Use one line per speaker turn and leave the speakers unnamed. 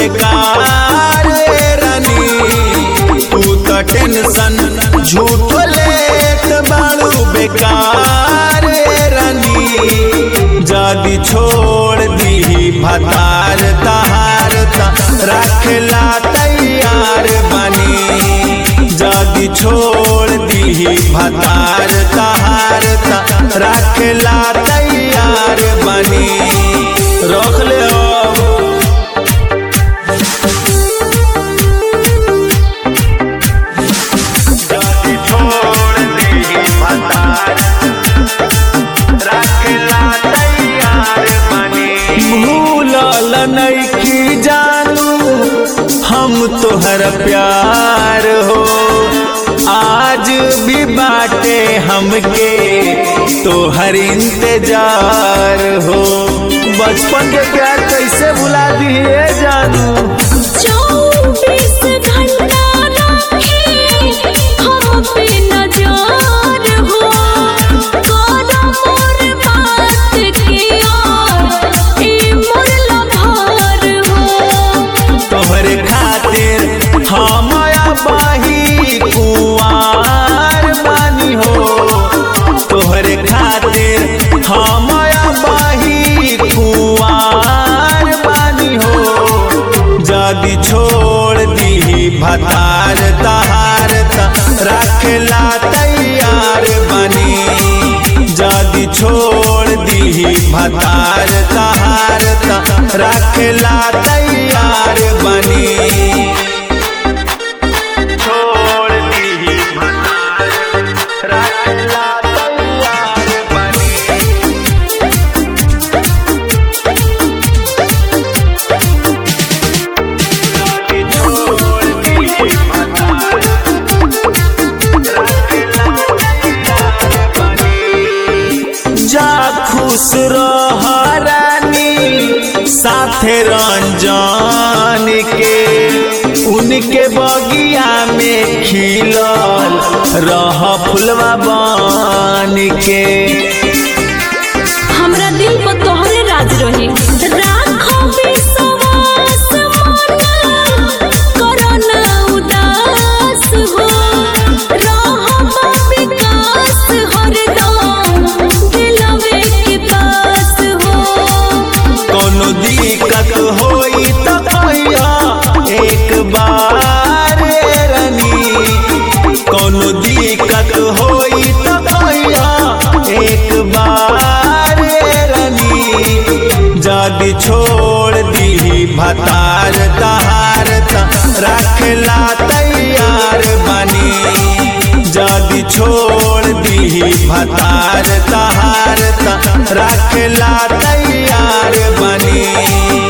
बेकार रानी तू तो टेंशन झूठ लेत बाड़ू बेकार रानी जदी छोड़ दी भतार तहार ता रखला तैयार बनी जदी छोड़ दी भतार तहार ता रखला तैयार बनी रख ले अब जदी छोड़ दी भतार रखला तैयार बनी भूलल नइखी जानू हम तोहर प्यार हो आज भी बाटे हमके तोहर इंतजार हो बचपन के प्यार कैसे भुला दिए जानू
चौबीस घंटा रहे हम पे नजर हो करो मोर बात के यार ए मोर लभार हो
तोहरे खातिर हम बाही कुआर बानी हो तोहरे खातिर हम बाही कुआर बानी हो जदी छोड़ दी भतार तहार ता रखला तैयार बनी जदी छोड़ दी भतार तहार ता रखला तैयार बनी छोड़ दी भतार रखला तैयार बनी जा खुश रह रानी साथे रंजन के उनके बगिया में खिलल रह फुलवा बन के
हमरा दिल पर तोहरे राज रहे राखो विश्वास मन करो ना उदास हो रहो विकास हरदम दिलवे के पास हो
कोनो दिक्कत होई तो कहिया एक बार रानी कोनो दिक्कत होई तो कहिया एक बार रानी जदी छोड़ दी भतार तहार ता रखला तैयार बनी जदी छोड़ दी भतार तहार ता रखला तैयार बनी